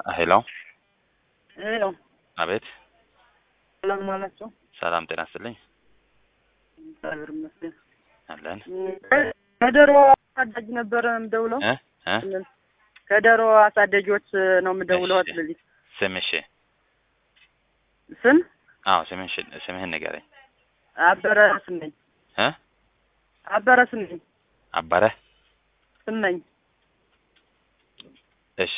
ሄሎ ሄሎ አቤት ሰላም ዋላችሁ? ሰላም ጤና ይስጥልኝ እግዚአብሔር ይመስገን። አለን ከዶሮ አሳዳጅ ነበረ የምደውለው። እ እ ከዶሮ አሳዳጊዎች ነው የምደውለው። እሺ። ስለዚህ ስምሽ ስም አዎ ስምሽ ስምህን ንገረኝ አበረ ስመኝ እ አበረ ስመኝ አባረ ስመኝ እሺ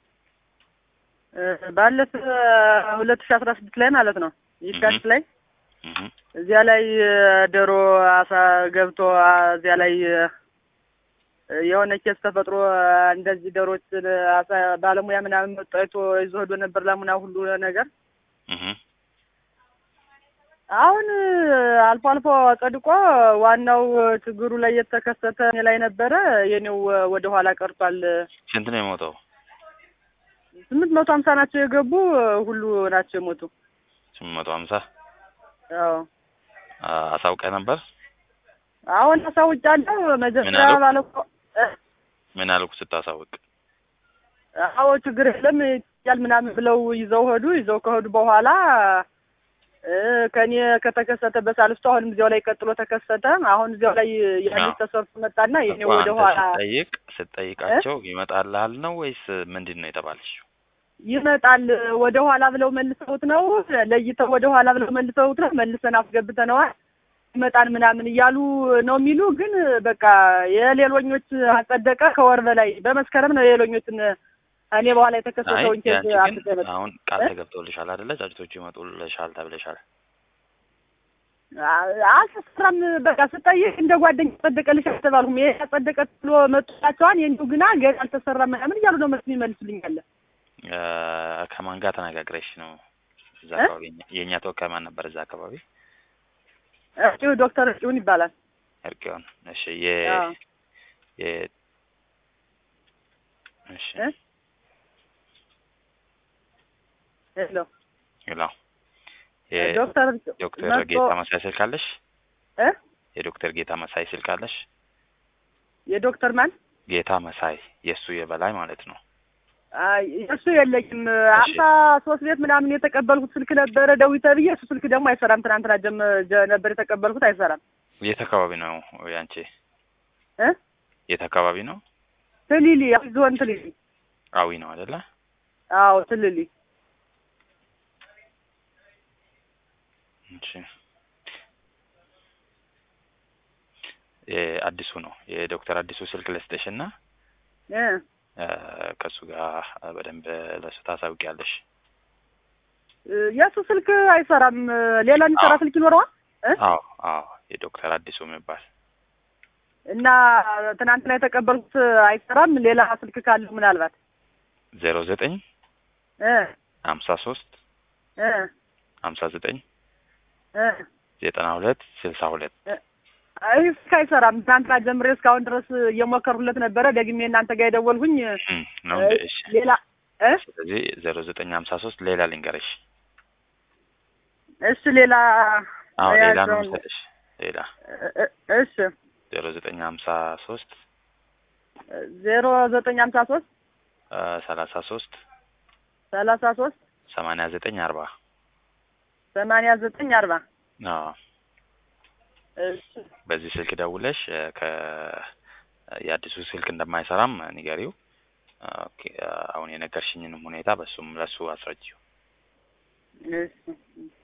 እ ባለፈ ሁለት ሺህ አስራ ስድስት ላይ ማለት ነው የካቲት ላይ እህ እዚያ ላይ እ ዶሮ አሳ ገብቶ አ እዚያ ላይ እ የሆነ ኬስ ተፈጥሮ እ እንደዚህ ዶሮችን አሳ ባለሙያ ምናምን መጥቶ አይቶ ይዞ ሄዶ ነበር ላሙና ሁሉ ነገር እህ አሁን እ አልፎ አልፎ ጸድቆ ዋናው ችግሩ ላይ የተከሰተ እኔ ላይ ነበረ። የኔው እ ወደ ኋላ ቀርቷል። ስንት ነው የሞተው ስምንት መቶ ሀምሳ ናቸው የገቡ እ ሁሉ ናቸው የሞቱ። ስምንት መቶ ሀምሳ አዎ አሳውቀህ ነበር አሁን አሳውጫለሁ። መጀመሪያ አሉ? ባለ ምን አልኩ ስታሳውቅ አዎ ችግር የለም ያል ምናምን ብለው ይዘው ሄዱ። ይዘው ከሄዱ በኋላ እ ከኔ ከተከሰተ በሳልስቱ አሁንም እዚያው ላይ ቀጥሎ ተከሰተ። አሁን እዚያው ላይ ያሉት አዎ። ተሰርቶ መጣና የኔ እኮ ወደ አንተ ኋላ ስትጠይቅ ስትጠይቃቸው ይመጣልሃል ነው ወይስ ምንድን ነው የተባለችው ይመጣል ወደ ኋላ ብለው መልሰውት ነው ለይተው ወደ ኋላ ብለው መልሰውት ነው መልሰን አስገብተነዋል ይመጣል ምናምን እያሉ ነው የሚሉ ግን በቃ የሌሎኞች አጸደቀ ከወር በላይ በመስከረም ነው የሌሎኞችን እኔ በኋላ አይ የተከሰተውን ኬዝ ያንቺ አምጥቶ ግን የመጣ አሁን ቃል እ? ተገብቶልሻል አይደለ ጫጭቶቹ ይመጡልሻል ተብለሻል አ- አልተሰራም በቃ ስጠይቅ እንደ ጓደኛ ጸደቀልሽ አልተባልኩም ይሄ ያጸደቀ ብሎ መጡላቸዋል የእንዲሁ ግና ገና አልተሰራም ምናምን እያሉ ነው መልስ የሚመልሱልኛል እ ከማን ጋር ተነጋግረሽ ነው እዛ እ? አካባቢ የኛ- የእኛ ተወካይ ማን ነበር እዛ አካባቢ እጩ ዶክተር እጩን ይባላል እርቄውን እሺ የ አዎ። የ እሺ እ? ሄሎ ሄሎ የ ዶክተር ዶክተር መጥቶ- ጌታ መሳይ ስልክ አለሽ እ? የዶክተር ጌታ መሳይ ስልክ አለሽ የዶክተር ማን ጌታ መሳይ የእሱ የበላይ ማለት ነው አይ እሱ የለኝም። አምሳ ሶስት ቤት ምናምን የተቀበልኩት ስልክ ነበረ ደውዪ ተብዬ እሱ ስልክ ደግሞ አይሰራም። ትናንትና ጀም ጀ- ነበር የተቀበልኩት አይሰራም። የት አካባቢ ነው ያንቺ እ የት አካባቢ ነው ትሊሊ አዊ ዞን ትሊሊ። አዊ ነው አይደለ አዎ ትሊሊ። እሺ የአዲሱ ነው የዶክተር አዲሱ ስልክ ልስጥሽ እና እ ከእሱ ጋር በደንብ ለሱ ታሳውቂያለሽ የእሱ ስልክ አይሰራም። ሌላ የሚሰራ አዎ። ስልክ ይኖረዋል እ አዎ አዎ የዶክተር አዲሱ የሚባል እና ትናንትና የተቀበልኩት አይሰራም። ሌላ ስልክ ካለው ምናልባት ዜሮ ዘጠኝ እ ሀምሳ ሶስት እ ሀምሳ ዘጠኝ እ ዘጠና ሁለት ስልሳ ሁለት አይ ስልክ አይሰራም። ትናንትና ጀምሬ እስካሁን ድረስ እየሞከርኩለት ነበረ። ደግሜ እናንተ ጋር የደወልኩኝ እም፣ ነው እንደ እሺ ሌላ እ ስለዚህ ዜሮ ዘጠኝ ሀምሳ ሶስት ሌላ ልንገርሽ እሺ ሌላ አዎ ሌላ ነው ያዘውን- የምሰጥሽ ሌላ እ- እ- እሺ ዜሮ ዘጠኝ ሀምሳ ሶስት ዜሮ ዘጠኝ ሀምሳ ሶስት ሰላሳ ሶስት ሰላሳ ሶስት ሰማንያ ዘጠኝ አርባ ሰማንያ ዘጠኝ አርባ አዎ እሺ በዚህ ስልክ ደውለሽ እ፣ ከ የአዲሱ ስልክ እንደማይሰራም ንገሪው። ኦኬ፣ አሁን የነገርሽኝንም ሁኔታ በሱም ለሱ አስረጂው። እሺ